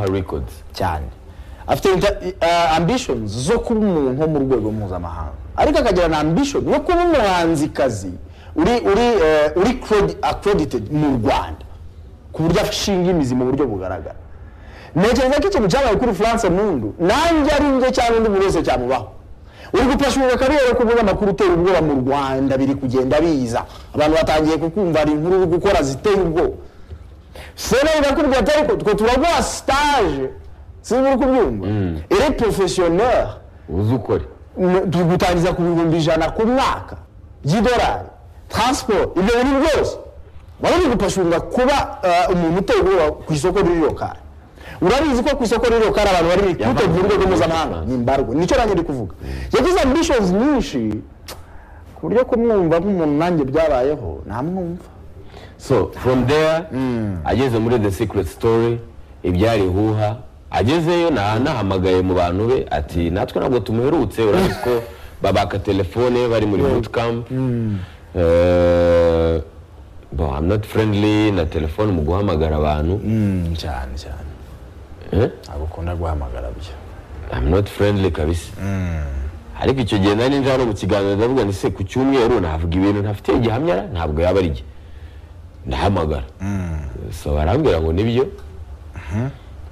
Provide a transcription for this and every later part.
records cyane afite uh, ambitions zo kuba umuntu nko mu rwego mpuzamahanga ariko akagira na ambition yo kuba umuhanzikazi uri uri uh, uri accredited mu rwanda ku buryo ashinga imizi mu buryo bugaragara ntekereza ko ikintu cyabaye kuri france mundu nanjye ari njye cyangwa undi muntu wese cyamubaho uri gupashurira karere ku binyamakuru utera ubwoba mu rwanda biri kugenda biza abantu batangiye kukumva hari inkuru uri gukora ziteye ubwoba sereyi bakubwira ati ariko twe turaguha sitaje sinzi uri kubyumva iri porofesiyoneri uzi ukore turi gutangiza ku bihumbi ijana ku mwaka by'idolari taransiporo ibyo bintu byose baba bari gupashurira kuba umuntu uteye ubwoba ku isoko riri lokari urabizi ko ku isoko rero kari abantu bari rikute mu rwego mpuzamahanga ni imbarwa nicyo nanjye ndi kuvuga yagize ambishozi nyinshi ku buryo kumwumva nk'umuntu nanjye byabayeho namwumva so from there ageze muri the secret story ibyari huha agezeyo nahamagaye mu bantu be ati natwe ntabwo tumuherutse urabizi ko babaka telefone bari muri bootcamp bo I'm not friendly na telefone mu guhamagara abantu cyane cyane Eh? ntabwo ukunda guhamagara byo I'm not friendly kabisa ariko icyo gihe nari nje hano mu kiganiro ndavuga ni se ku cyumweru navuga ibintu ntafite igihamya ntabwo yaba ari jye ndahamagara so barambwira ngo nibyo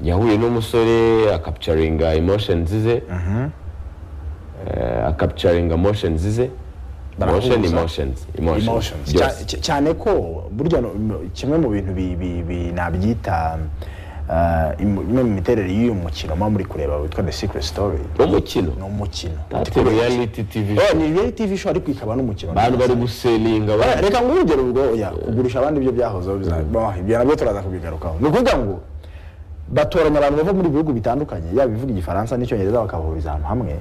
yahuye n'umusore akapicaringa emotions ze Eh, akapicaringa emotions ze Barahuza. motion emotions emotions emotions byose Cya- cya- cyane ko burya no- no- kimwe mu bintu bi- bi- bi- nabyita ah, imu- imwe mu miterere y'uyu mukino muba muri kureba witwa the secret story umukino ni umukino ati reality tv Oh, ni reality tv show ariko ikaba n'umukino abantu bari guselinga Bara- bari- reka nguhe urugero ubwo oya kugurisha abandi ibyo byahozeho biza- Bo, ibyo nabyo turaza kubigarukaho ni ukuvuga ngo batoranya abantu bava muri bihugu bitandukanye yaba ibivuga igifaransa n'icyongereza bakabahuriza ahantu hamwe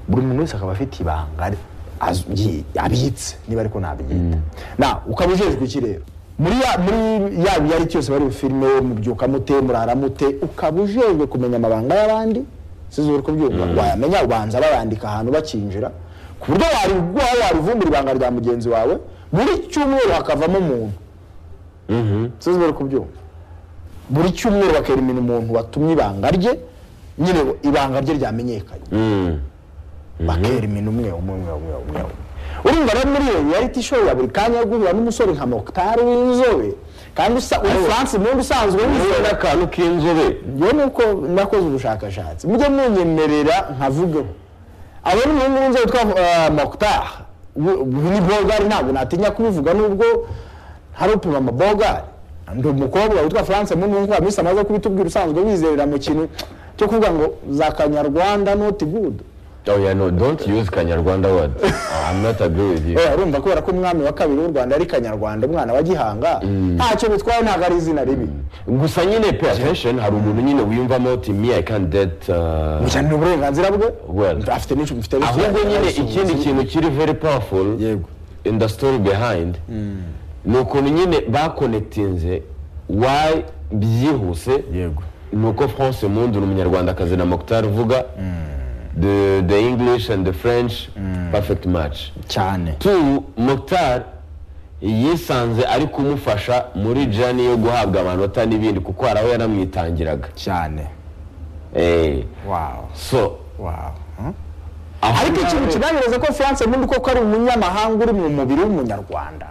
buri muntu wese akaba afite ibanga ari- az- yi- abitse niba ariko ntabyita na ukaba ujejwe iki rero muri ya muri ya biyari cyose bari bufilime mubyuka mute murara mute ukaba ujejwe kumenya amabanga y'abandi sizo uri kubyumva wayamenya ubanza bayandika ahantu bakinjira ku buryo wariguha warivumbura ibanga rya mugenzi wawe buri cyumweru hakavamo umuntu sinzi bari kubyumva buri cyumweru bakerimina umuntu watumye ibanga rye nyine ngo ibanga rye ryamenyekanye Mm. bakerimina umwe umwe umwe umwe umwe umwe urumva rero muri iyo reality show ya buri kanya yo guhura n'umusore nka mokitari w'inzobe kandi usa uri france mundi usanzwe Yewe w'inzobe n'akantu k'inzobe njyewe nuko nakoze ubushakashatsi mujye munyemerera nkavugeho abo ni umuhungu w'inzobe witwa eh, Mokhtar w- w- ni bogari ntabwo natinya kubivuga nubwo hari upima amabogari ndi umukobwa witwa france mu nkuko amisi amaze kubitubwira usanzwe wizerera mu kintu cyo kuvuga ngo za kanyarwanda not good oya no don't use kanyarwanda word i'm not agree with you Eh, urumva kubera ko umwami wa kabiri w'u rwanda ari kanyarwanda umwana wa gihanga ntacyo bitwaye ntabwo ari izina ribi gusa nyine pay attention hari umuntu nyine wiyumvamo uti me i can't date uh, gusa ni uburenganzira bwe Well. afite n'icyo mufite ahubwo nyine ikindi kintu kiri very powerful Yego. in the story behind ni ukuntu nyine bakonetinze why byihuse yego ni uko france mundi ni umunyarwandakazi na mokutar uvuga the, the english and the french perfect match cyane tu Mokhtar yisanze ari kumufasha muri jani yo guhabwa amanota n'ibindi kuko hari aho yaramwitangiraga cyane Eh, wawu so wawu aho ariko ikintu nawe- kigaragaza ko france mundi koko ari umunyamahanga uri mu mubiri w'umunyarwanda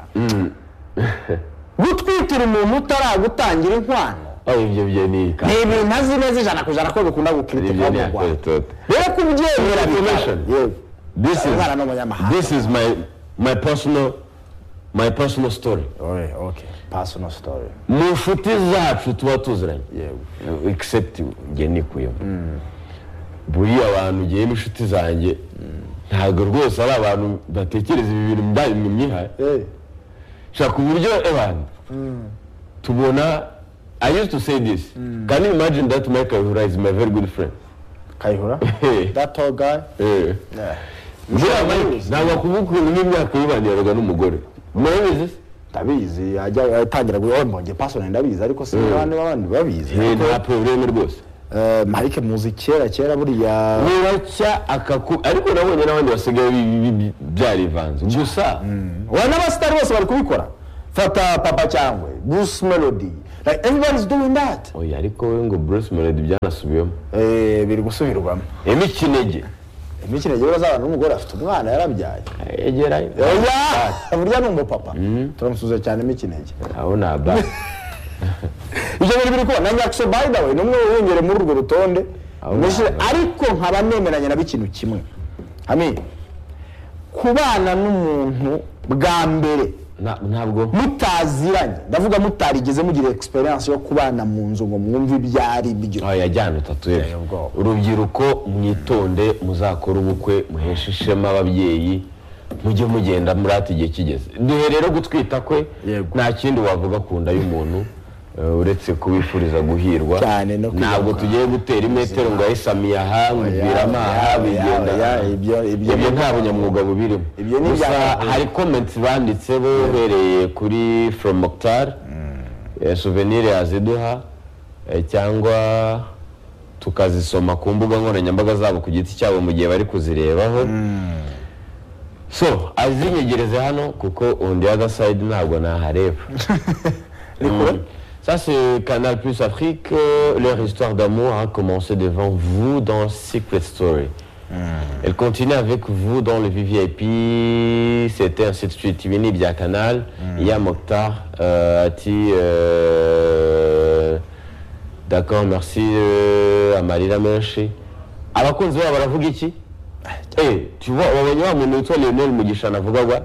gutwitira umuntu utaragutangira inkwano aho ibyo byo ni ika ni ibintu azi neza ijana ku ijana ko bikunda ibyo gukiritika ni mu akore rwanda toto rero kubyemera Information. this is Umwana ni umunyamahanga. this is my my personal my personal story personal story mu nshuti zacu tuba tuziranye yego except njye nikuyemo buriya abantu ngiyemo inshuti zanjye ntabwo rwose ari abantu batekereza ibi bintu bya bimwe myihaye Eh, shaka uburyo abantu tubona i used to say this can you imagine that michael hura is my very good friend kayihura that tall guy Eh. Yeah. Buriya Mike, ntabwo akuvuga ukuntu nk'imyaka yibaniraga n'umugore murabizi se ndabizi ajya atangira guhora mbonye personal ndabizi ariko si abandi b'abandi babizi Eh, nta probleme rwose Eh, marike muzi kera kera buriya buracya akaku ariko nabonye n'abandi basigaye bi- bi- bi- byarivanze gusa we n'abasitari bose bari kubikora fata papa cyangwa bruce melody like everybody is doing that oya ariko we ngo bruce melody byanasubiyemo Eh, biri gusubirwamo emi kinege imikino rero azabana n'umugore afite umwana yarabyaye egerayo oya burya ni umupapa turamusuza cyane mikinege aho ni aba ibyo bintu biri kuba na nyakso by the way ni umwe wiyongere muri urwo rutonde Aho Mushyire- nawe. ariko nkaba nemeranya nabo ikintu kimwe hami kubana n'umuntu bwa mbere Na- ntabwo mutaziranye ndavuga mutarigeze mugira experience yo kubana mu nzu ngo mwumve ibyo ari byo oya jyana utatuye Oya, ubwoba. urubyiruko mwitonde muzakore ubukwe muheshe ishema ababyeyi mujye mugenda muri ati igihe kigeze duherero gutwita kwe Yego. nta kindi wavuga ku nda y'umuntu eh, uretse kubifuriza guhirwa Cyane no kwibuka. ntabwo tugiye gutera imetero ngo ayisamiye aha nkubwiramo aha oya, bigenda oya, aha. ibyo ibyo ibyo nta bunyamwuga bubirimo Ibyo ni gusa ibya- hari comments banditse bo uhereye kuri from Mokhtar eh, souvenir yaziduha eh, cyangwa tukazisoma ku mbuga nkoranyambaga zabo ku giti cyabo mu gihe bari kuzirebaho so azinyegereze hano kuko on the other side ntabwo nahareba Mm. Ça, c'est Canal Plus Afrique. euh, Leur histoire d'amour a commencé devant vous dans Secret Story. Elle continue avec vous dans le VVIP. C'était ainsi de suite. Vini via Canal. Il y a Mokhtar. euh, Ati. euh, D'accord, merci euh, à Marina Menshi. abakunzi babo baravuga iki Eh, tu vois wabonye wa muntu witwa leonel mugisha navuga gwa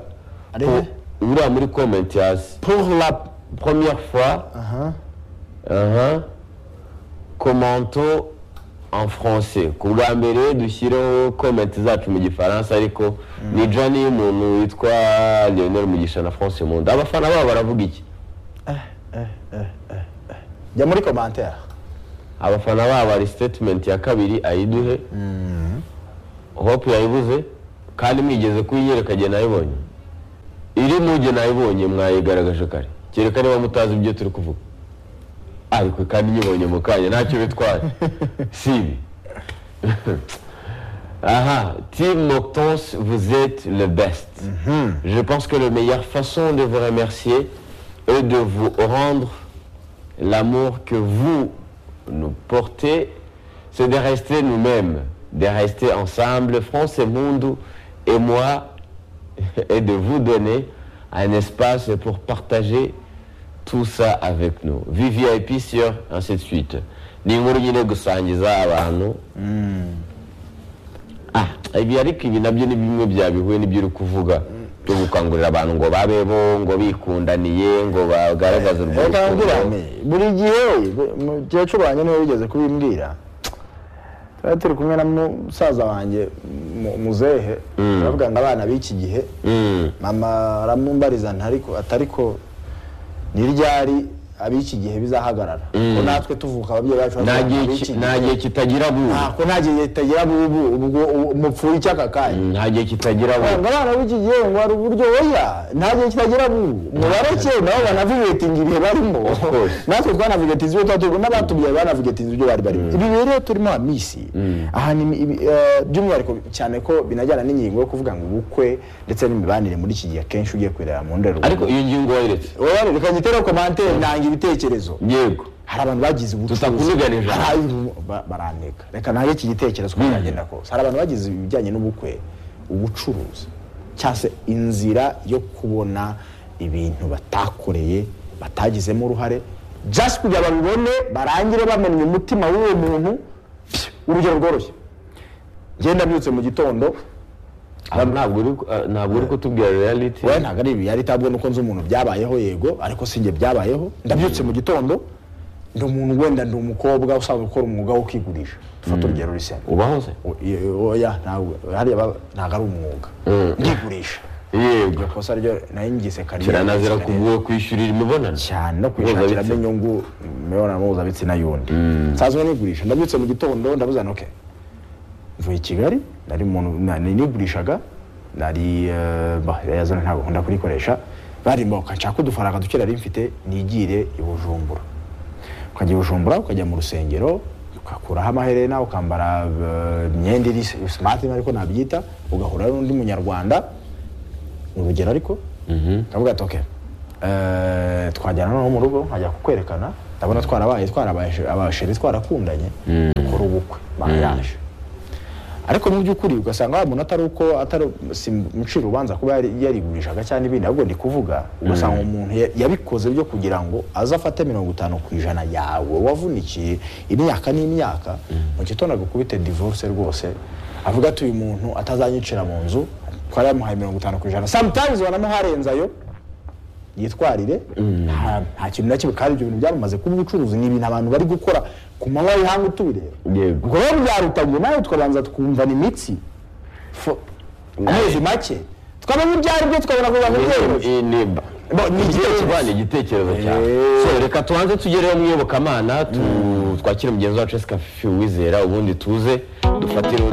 Ari we? uriya muri comment hasi pour la première fois Aha. Aha. commento en français ku bwa mbere dushyireho comment zacu mu gifaransa ariko ni jani y'umuntu witwa leonel mugisha na france munda abafana babo baravuga iki jya muri commentaire abafana babo hari statement ya kabiri ayiduhe hope yayibuze kandi mwigeze kuyinyereka jye nayibonye iri mujye nayibonye mwayigaragaje kare kereka niba mutazi ibyo turi kuvuga ariko kandi nyibonye mu kanya ntacyo bitwaye si ibi Aha, Team Moctance, vous êtes le best. Je pense que la meilleure façon de vous remercier est de vous rendre l'amour que vous nous portez, c'est de rester nous-mêmes, de rester ensemble, France et Mundo et moi, et de vous donner un espace pour partager tout ça avec nous. VVIP sur ainsi de suite. Ni inkuru nyine gusangiza abantu Ah, ibi ariko ibi nabyo ni bimwe byabihuye n'ibyo uri kuvuga byo gukangurira abantu ngo babeho ngo bikundaniye ngo bagaragaze urwo reka nkubwire rukundo. hamwe, buri gihe bu- mukecuru wanjye niwe wigeze kubimbwira twari turi kumwe na musaza wanjye mu- muzehe aravuga ngo abana b'iki gihe Mm. mama aramumbariza ntariko atariko ni ryari ab'iki gihe bizahagarara ko natwe tuvuka ababyeyi bacu nta bavuga ngo gihe ab'iki ki- gihe- nta gihe kitagira buri Ah, ko nta gihe kitagira bubu ubwo u- mupfuye icy'aka kanya nta gihe kitagira buri ngo abana b'iki gihe ngo hari uburyo oya nta gihe kitagira bubu mubareke nabo banavigetinga ibihe barimo course. natwe twanavigetinze ibyo twatuye n'abatubyaye banavigetinze ibyo bari barimo ibi rero turimo amisi aha ni ibi- eh, by'umwihariko cyane ko binajyana n'ingingo yo kuvuga ngo ubukwe ndetse n'imibanire muri iki gihe akenshi ugiye kureba mu ndorerwamo ariko iyo ngingo wayiretse oya reka nyiteho komantere ntanga ibitekerezo yego hari abantu bagize ubucuruzi Tutakuniganije. Hari abantu ba- baranteka reka nange iki gitekerezo ko nagenda kose hari abantu bagize ibijyanye n'ubukwe ubucuruzi cyangwa se inzira yo kubona ibintu batakoreye batagizemo uruhare just kugira babibone barangire bamenye umutima w'uwo muntu urugero rworoshye ngenda mbyutse mu gitondo Ah, ntabwo uri ku- ah, ntabwo uri kutubwira reality we ntabwo ari ibi yari itabwe nuko nzi umuntu byabayeho yego ariko si njye byabayeho ndabyutse mu gitondo ndi umuntu wenda ndi umukobwa usanzwe ukora umwuga wo kwigurisha fata urugero rusena ubaho se oya ntabwo hariya baba- ntabwo ari umwuga ndigurisha yego iryo kosa ryo nari ngize kariyeri kiranazira kuvuga kwishyurira imibonano cyane no kwishakiramo Mpuzabitsina. inyungu mu mibonano mpuzabitsina y'undi nsanzwe nigurisha ndabyutse mu gitondo ndavuze ngo okay mvuye i kigali nari muntu na- nigurishaga nari eh, bah, yazana ntabwo nkunda kurikoresha barimboka nshaka udufaranga duke nari mfite nigire i bujumbura ukajya i bujumbura ukajya mu rusengero ugakuraho amaherena ukambara eh, imyenda iri simati ariko nabyita ugahura n'undi munyarwanda ni urugero ariko ndavuga ati okay eh, twajyana noneho mu rugo nkajya kukwerekana ndabona twarabaye twarabaye abasheri twarakundanye dukora ubukwe mariage ariko mu by'ukuri ugasanga wa muntu atari uko atari si mucira urubanza kuba yari- yarigurishaga cyangwa ibindi ahubwo ndi kuvuga ugasanga umuntu ya- yabikoze byo kugira ngo aze afate mirongo itanu ku ijana yawe wavunikiye imyaka n'imyaka mu gitondo agukubite divorce rwose avuga ati uyu muntu atazanyicira mu nzu twari yamuhaye mirongo itanu ku ijana sometimes banamuharenzayo yitwarire nta nta kintu na kimwe kandi ibyo bintu byaramaze kuba ubucuruzi ni ibintu abantu bari gukora ku manywa y'ihanga utubireba Yego. ubwo rero byarutangiye nawe tukabanza twumva ni imitsi Fo- amezi make twamenya ibyo ari byo tukabona kuba mu byemezo Ni- ni- Bo- ni igitekerezo. Ba, ni igitekerezo cyawe Eh. So, reka tubanze tugereho mwiyobokamana tu- twakire mugenzi wacu esika wizera ubundi tuze dufatire